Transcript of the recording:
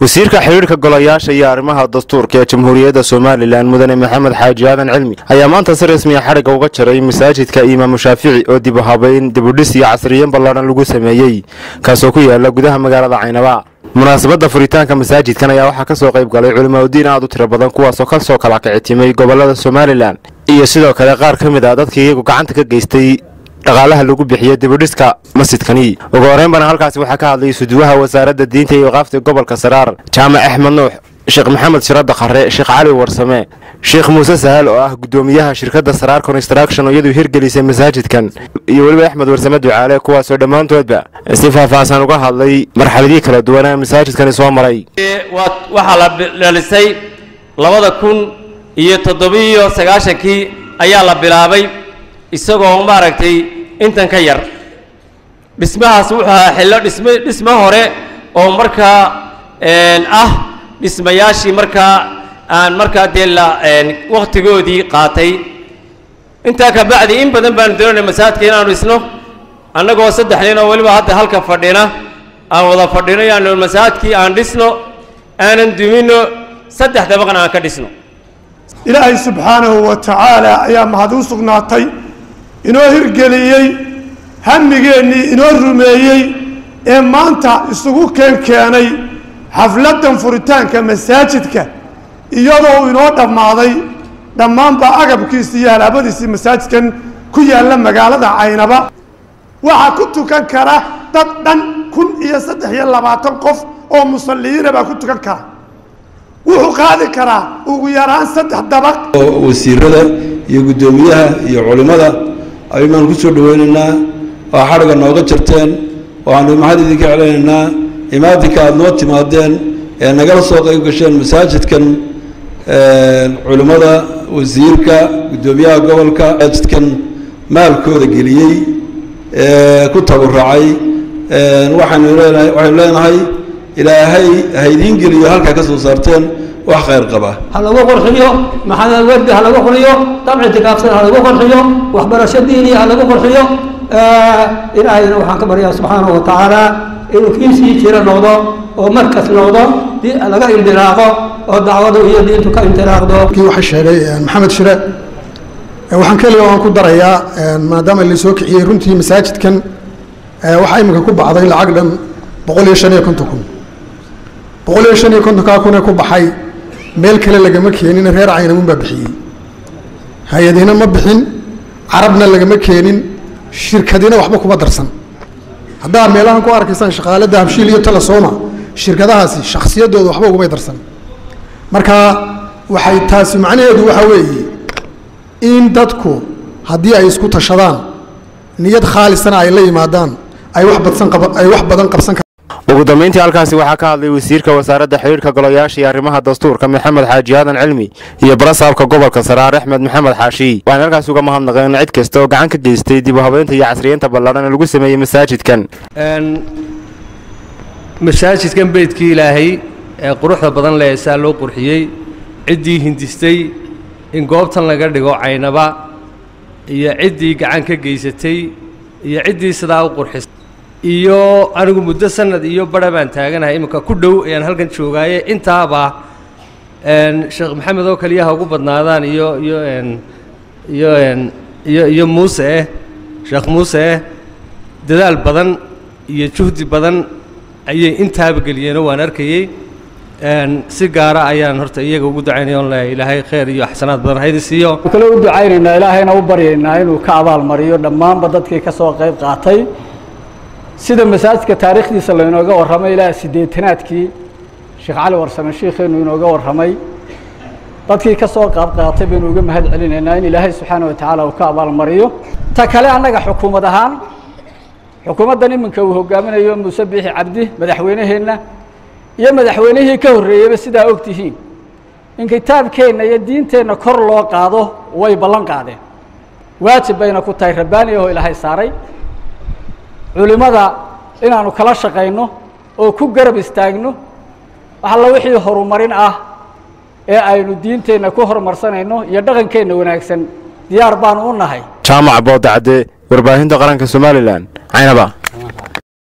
wasiirka xidhiidhka golayaasha iyo arrimaha dastuurka ee jamhuuriyadda somalilan mudane maxamed xaaji aadan cilmi ayaa maanta si rasmiya xadhigga uga jaray masaajidka imaamu shaafici oo dib u habayn dibudhis iyo casriyen ballaadhan lagu sameeyey kaasoo ku yaala gudaha magaalada caynaba munaasabadda furitaanka masaajidkan ayaa waxaa ka soo qayb galay culimaadudiin aad u tiro badan kuwaasoo ka soo kala kicitimay gobollada somalilan iyo sidoo kale qaar ka mid ah dadkii iyagu gacanta ka geystay dhaqaalaha lagu bixiyo dibudhiska masjidkani ugu horeynbana halkaasi waxaa ka hadlay suduwaha wasaaradda diinta iyo waqaafta gobolka saraar jaamac axmed nuux sheekh maxamed shirada khare sheekh cali warsame sheekh muuse sahal oo ah guddoomiyaha shirkadda saraar construction oo iyadu hirgelisay masaajidkan iyo weliba axmed warsame ducaale kuwaasoo dhammaantoodba si faahfaahsan uga hadlay marxaladii kala duwanaa masaajidkani soo maray waxaa la dhalisay labada kun iyo toddobiiyo sagaashankii ayaa la bilaabay isagoo maaragtay intan ka yar dhismahaas wuxuu ahaa xillo dhism dhismo hore oo markaa ah dhismayaashii markaa aan markaa dee la wakhtigoodii qaatay intaa ka bacdi in badan baanu doonayna masaajidka inaanu dhisno annagoo saddex nin oo weliba hadda halka fadhina aan wada fadhino yaanu masaajidkii aan dhisno aanan duminno saddex dabaqna aan ka dhisno ilaahay subxaanahu wa tacaala ayaa mahad u sugnaatay inoo hirgeliyey hamigeennii inoo rumeeyey ee maanta isugu keen keenay xafladdan furitaanka masaajidka iyadoo uu inoo dhammaaday dhammaanba agabkiisii iyo halaabadiisii masaajidkan ku yaalla magaalada caynaba waxaa ku tukan kara dad dhan kun iyo saddex iyo labaatan qof oo musalliyiina baa ku tukan kara wuxuu qaadi karaa ugu yaraan saddex dabaq wasiirada iyo guddoomiyaha iyo culimmada ayuunaan ku soo dhaweynaynaa waa xadhigga nooga jarteen waxaanu mahad idinka celinaynaa imaadinka aada noo timaadeen ee nagala soo qayb gasheen masaajidkan culimmada wasiirka guddoomiyaha gobolka masaajidkan maalkooda geliyey ku tabaracay waxaynu leenahay waxaynu leenahay ilaahay haydiin geliyo halkaa ka soo saarteen wax khayr qaba ha lagu qorxiyo maxamed werdi ha lagu qoriyo dabci tikaafsan ha lagu qorxiyo waxbarasho diini ha lagu qorxiyo ilaahayna waxaan ka baryaa subxaanahu wa tacaala inuu kiisii jiro noqdo oo markas noqdo laga indiraaqo oo dacwadu iyo diintu ka indiraaqdo kii waxa sheegay maxamed shire waxaan keliya waan ku darayaa maadaama laisoo kiciyey runtii masaajidkan waxaa iminka ku baxday lacag dhan boqol iyo shan iyo konton kun boqol iyo shan iyo kontonkaa kun ee ku baxay meel kale lagama keenin reer caynamun baa bixiyey hay-adina ma bixin carabna lagama keenin shirkadina waxba kuma darsan haddaa meelahan ku arkaysaan shaqaalada habshiil iyo talasoma shirkadahaasi shakhsiyadooda waxba ugumay darsan marka waxay taasi macnaheedu waxaa weeye in dadku haddii ay isku tashadaan niyad khaalisana ay la yimaadaan ay wax badsan ay wax badan qabsan ugu dambeyntii halkaasi waxaa ka hadlay wasiirka wasaaradda xidhiidhka golayaasha iyo arrimaha dastuurka maxamed xaaji aadan cilmi iyo barasaabka gobolka saraar axmed maxamed xaashi waxayna halkaasi uga mahadnaqeen cid kasta oo gacan ka geystay dib u habeynta iyo casriyeynta ballaadhan ee lagu sameeyey masaajidkan masaajidkan beydkii ilaahay ee quruxda badan leh saa loo qurxiyey ciddii hindistay in goobtan laga dhigo caynaba iyo ciddii gacan ka geysatay iyo ciddii sidaa u qurxisay iyo anigu muddo sanad iyo bara baan taaganahay iminka ku dhow ayaan halkan joogaaye intaaba sheekh maxamed oo kaliyaha ugu badnaadaan iyo iyo iyo iyo iyo muuse eh sheekh muuse eh dadaal badan iyo juhdi badan ayay intaaba geliyeenoo waan arkayey si gaara ayaan horta iyaga ugu ducaynaya on leeyahay ilaahay khayr iyo axsanaad badan haydi siiyo kale u ducaynaynaa ilaahayna u baryaynaa inuu ka abaalmariyo dhammaanba dadkii ka soo qayb qaatay sida masaajidka taariikhdiisa laynooga warramay ilaa siddeetanaadkii sheekh cali warsame shiikheenu inooga warramay dadkii ka soo qaab qaatay baynu uga mahad celinaynaa in ilaahay subxaana wa tacaala uu ka abaalmariyo ta kale annaga xukuumad ahaan xukuumaddan iminka uu hogaaminayo muuse biixi cabdi madaxweyneheenna iyo madaxweynihii ka horreeyeyba sidaa og tihiin in kitaabkeenna iyo diinteenna kor loo qaado way ballan qaadeen waajib bayna ku tahay rabbaani ahoo ilaahay saaray culimmada inaanu kala shaqayno oo ku garab istaagno waxalla wixii horumarin ah ee aynu diinteenna ku horumarsanayno iyo dhaqankeenna wanaagsan diyaar baanu u nahay jaamac boodacade warbaahinta qaranka somalilan caynaba